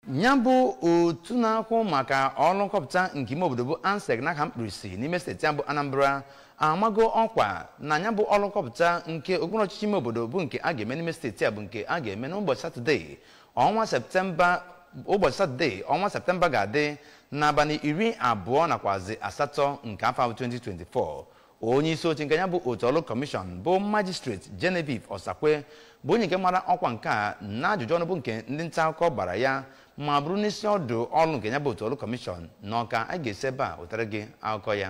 ya bụ otu na-akwụ maka ọrụ nkọpụta nke ime obodo bụ ansec n'aka mkpirisi n'ime steeti ya bụ anambra amago ọkwa na ya bụ ọrụ nkọpụta nke okpuru ọchịchị ime obodo bụ nke a ga-eme n'ime steeti a bụ nke a ga-eme n'ụbọchị satọde ọnwa septemba ụbọchị satọde ọnwa septemba ga-adị n'abalị iri abụọ nakwazi asatọ nke afọ ahụ 2024 onye isi oche nke ya bụ otu ọrụ kọmishọn bụ majistreti genevieve osakwe bụ onye nke mara ọkwa nke a na ajụjụ ọnụ bụ nke ndị nta akụkọ gbara ya ma bụrụ n'isi ọdụ ọrụ nke ya bụ otu ọrụ kọmishọn na ọka a ga-esi ebe a wetara gị akụkọ ya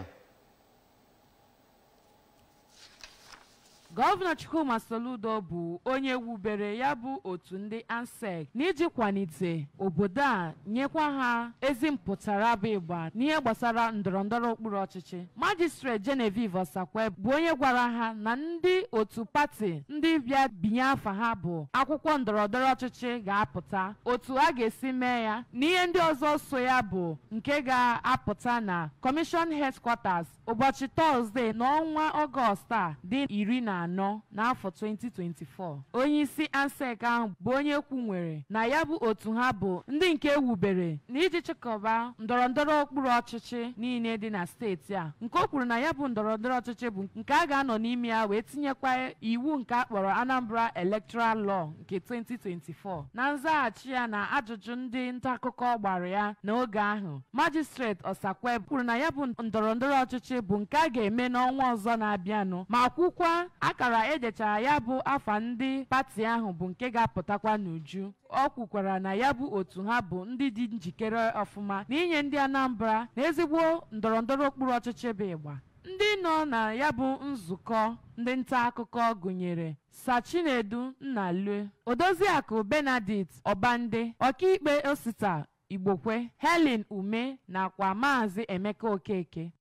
gọvanọ chukwuma soludo bụ onye wubere ya bụ otu ndị ansec n'iji kwalite obodo a nyekwa ha ezi mpụtara bụ ịgba n'ihe gbasara ndọrọndọrọ okpuru ọchịchị majistrate genevieve osakwe bụ onye gwara ha na ndị otu pati ndị bịa binye afa ha bụ akwụkwọ ndọrọndọrọ ọchịchị ga-apụta otu a ga-esi mee ya na ihe ndị ọzọ so ya bụ nke ga-apụta na kọmishọn headquarters ụbọchị tọzdee n'ọnwa ọgọst a dị iri na anọ n'afọ 2024 onye isi ansec ahụ bụ onye kwunwere na ya bụ otu ha bụ ndị nke ewubere na iji chịkọba ndọrọndọrọ okpuru ọchịchị niile dị na steeti a nke o kwuru na ya bụ ndọrọndọrọ ọchịchị bụ nke a ga-anọ n'ime ya wee tinyekwa iwu nke a kpọrọ anambra electoral law nke 2024 na nzaghachi ya na ajụjụ ndị nta akụkọ gbara ya n'oge ahụ majistreti osakwe kwuru na ya bụ ndọrọndọrọ ọchịchị bụ nke a ga-eme n'ọnwa ọzọ na-abịanụ ma kwukwa akara edechara ya bụ afa ndị pati ahụ bụ nke ga-apụtakwa n'uju ọ kwukwara na ya bụ otu ha bụ ndị dị njikere ọfụma na inye ndị anambra na ezigbo ndọrọndọrọ okpuru ọchịchị bụ ịgba ndị nọ na ya bụ nzukọ ndị nta akụkọ gụnyere sachinedu nnalue odoziakụ benedict ọbande ọkaikpe osita igbokwe helen ume nakwa maazị emeka okeke